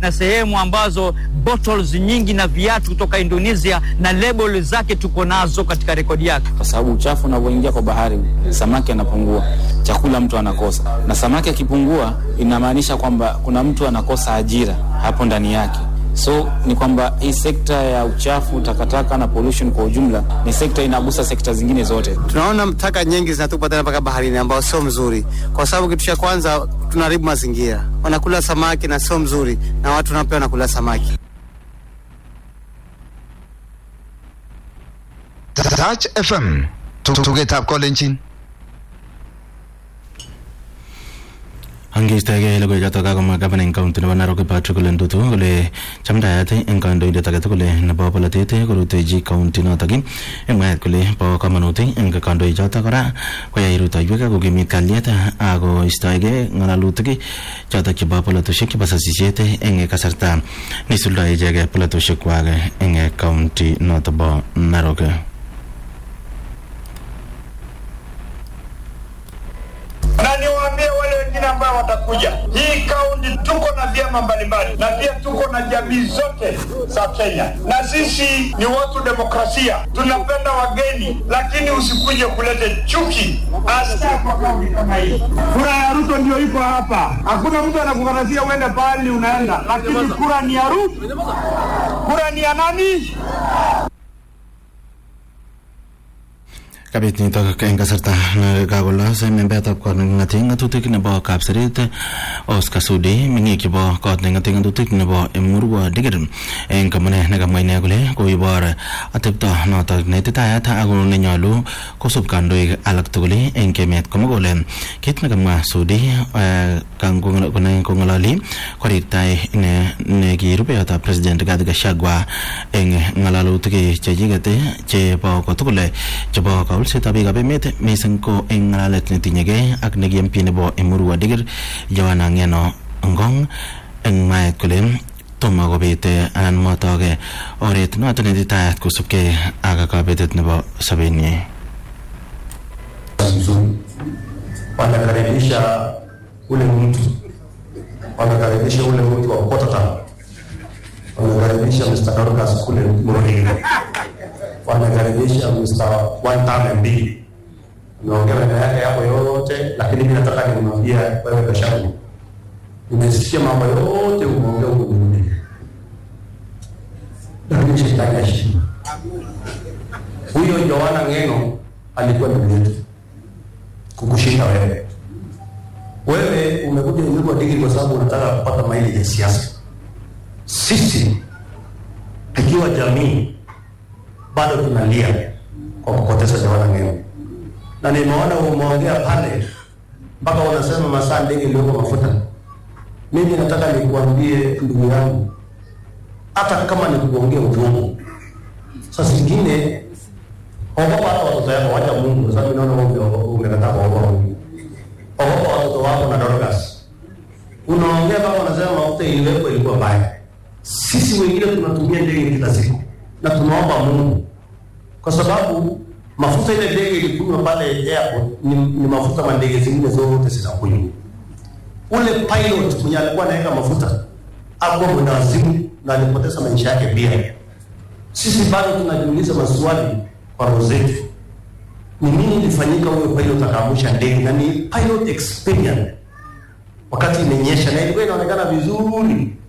na sehemu ambazo bottles nyingi na viatu kutoka Indonesia na label zake tuko nazo katika rekodi yake, kwa sababu uchafu unavyoingia kwa bahari, samaki anapungua, chakula mtu anakosa, na samaki akipungua, inamaanisha kwamba kuna mtu anakosa ajira hapo ndani yake. So ni kwamba hii sekta ya uchafu, takataka na pollution kwa ujumla ni sekta inagusa sekta zingine zote. Tunaona taka nyingi zinatupa tena mpaka baharini, ambao sio mzuri, kwa sababu kitu cha kwanza tunaharibu mazingira, wanakula samaki na sio mzuri, na watu nao pia wanakula samaki. Touch FM tugetab kolenjin Angeistoegei logoichotok kakomwa gavana eng county nebo Narok Patrick Ole Ntutu kole chamdaat eng kandoindet age tugul nebo polotet korutechi county notok eng mwaet kole bo komonut eng kandoichotok kora koyai rutoiwek ak kokimit kalyet ako istoegei ng'alalutik chotok chebo polotosiek chebo sasisiet eng kasarta neisuldoe icheket polotosiek kwak eng county notok bo Narok. na niwaambie wale wengine ambao watakuja, hii kaunti tuko na vyama mbalimbali na pia tuko na jamii zote za Kenya, na sisi ni watu demokrasia, tunapenda wageni, lakini usikuje kulete chuki hasa kwa kaunti kama hii. Kura ya Ruto ndio iko hapa, hakuna mtu anakukatasia uende pahali unaenda, lakini kura ni ya Ruto. Kura ni ya nani? kabit nitok eng kasarta nekakolos membetab kot neking'ate ng'atutik nebo kapseret Oscar Sudi meng'ik chebo kot neking'ate ng'atutik nebo Emurua Dikir eng kamune nekamwa ine kole koibor atepto notok neititayat ako nenyolu kosub kandoik alak tugul eng emet komugul kit nekamwa Sudi kong'ololi korirtai ine nekirubeyotab president Rigathi Gachagua eng ng'alalutik chechiket chebo kotugul chebo kaulsetab biikab emet mising ko eng ng'alalet netinyegei ak neki MP nebo Emurua Dikir Joanna Ng'eno Ngong eng mwaet kole tomo kobet anan motok oret notok netitayat kosubkei ak kabetet nebo sobenyi wanakaribisha ule mtu wanakaribisha ule mtu wa Potata wanakaribisha Mr. Dorcas kule Muriro wanakaribisha Mr. One Time MB umeongea maneno yake hapo yote, lakini mimi nataka nimwambia wewe Gachagua, nimesikia mambo yote umeongea huko nyumbani, lakini shetani ashinda. Huyo Joanna Ng'eno alikuwa ndugu yetu kukushinda wewe. Wewe umekuja Emurua Dikir kwa sababu unataka kupata maili ya siasa. Sisi tukiwa jamii bado tunalia kwa kupoteza Joanna Ng'eno, na nimeona umeongea pale mpaka unasema masaa ndege iliyoko mafuta. Mimi nataka nikuambie ndugu yangu, hata kama ni kuongea uongo, saa zingine ogopa hata watoto yako, wacha Mungu, kwa sababu naona wewe umekataa kuogopa Mungu. Ogopa watoto wako na Dorcas. Unaongea kama unasema mafuta iliwekwa ilikuwa mbaya. Sisi wengine tunatumia ndege kila siku na tunaomba Mungu kwa sababu mafuta ile ndege ilikunywa pale airport ni, ni mafuta ma ndege zingine zote zinakunywa. Ule pilot mwenye alikuwa anaweka mafuta akuwa mwendawazimu na alipoteza maisha yake pia. Sisi bado tunajiuliza maswali kwa roho zetu, ni nini ilifanyika huyo pilot akaamusha ndege, na ni pilot experience wakati imenyesha na ilikuwa inaonekana vizuri